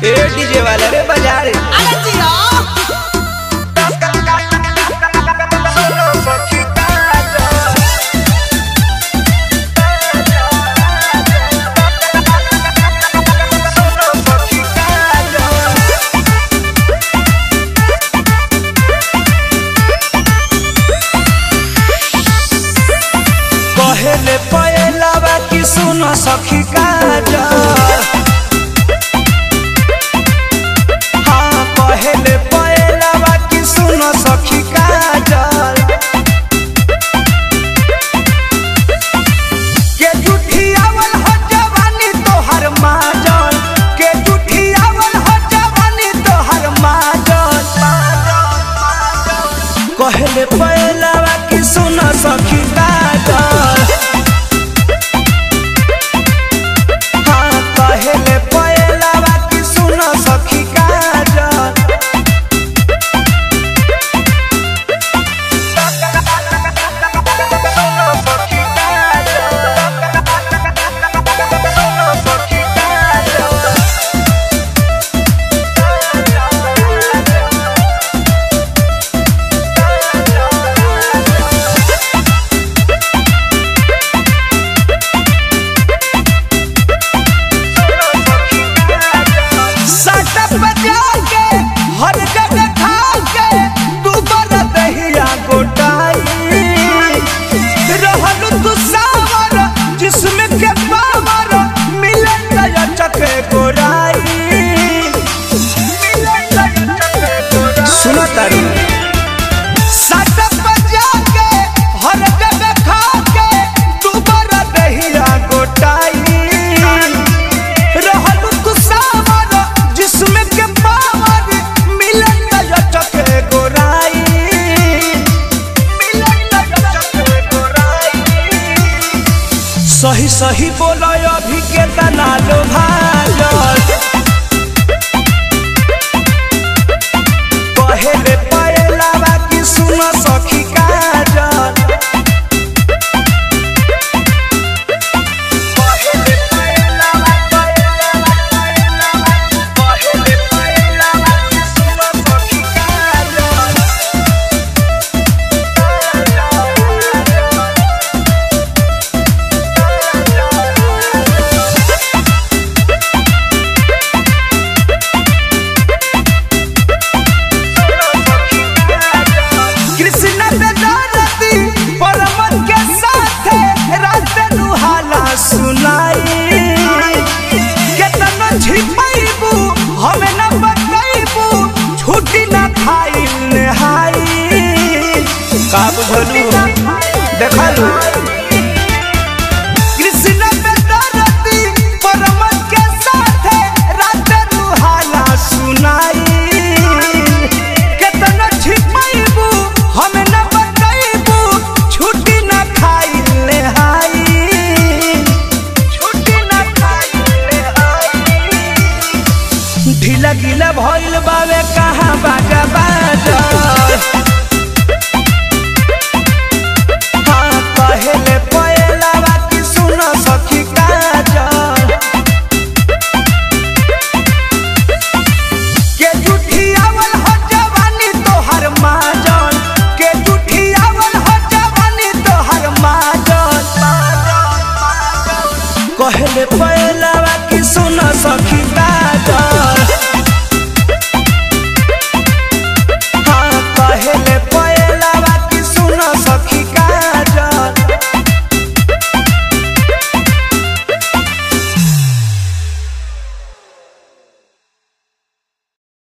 ए DJ वाला रे बजा रे अरे जियो कहेले पयलावा की सुन सखी काजल हाँ कहेले पयलावा की सुन सखी काजल के जुठियावल हो जवानी तोहर माजल के जुठियावल हो जवानी तोहर माजल कहेले पयलावा की सुन सखी काजल हाँ कहेले पयलावा की सुन सखी काजल सटप बजा के हर जगह खा के तू बर दहिया गोटाई रहल तू सावर जिसमें के पावर मिले नया चके गोराई सुनो तारू सटप बजा के हर जगह खा के तू बर दहिया गोटाई रहल तू सावर जिसमें के पावर मिलन नया चके गोराई मिलन नया चके गोराई सही सही बोलो अभी के तना लो भाजल कहेले पयलावा की सुन सखी काजल कहेले पयलावा कहेले पयलावा की सुन सखी काजल कृष्ण पे दौलती परमत के साथ रात दुहाला सुनाई केतनो छिपाइबू हमें न बताइबू छुट्टी न खाई नहाई का बुझलू देखलू कृष्ण पे दौलती परमत के साथ रात दुहाला सुनाई केतनो छिपाइबू हमें न बताइबू छुट्टी न खाई ले हाई छुट्टी न खाई ले हाई ढीला गीला भइल बावे कहाँ बाजा बाजा हाँ कहेले पयलावा की सुन सखी काजल के जुठियावल हो जवानी तोहर माजल के जुठियावल हो जवानी तोहर माजल कहेले पयलावा की सुन सखी काजल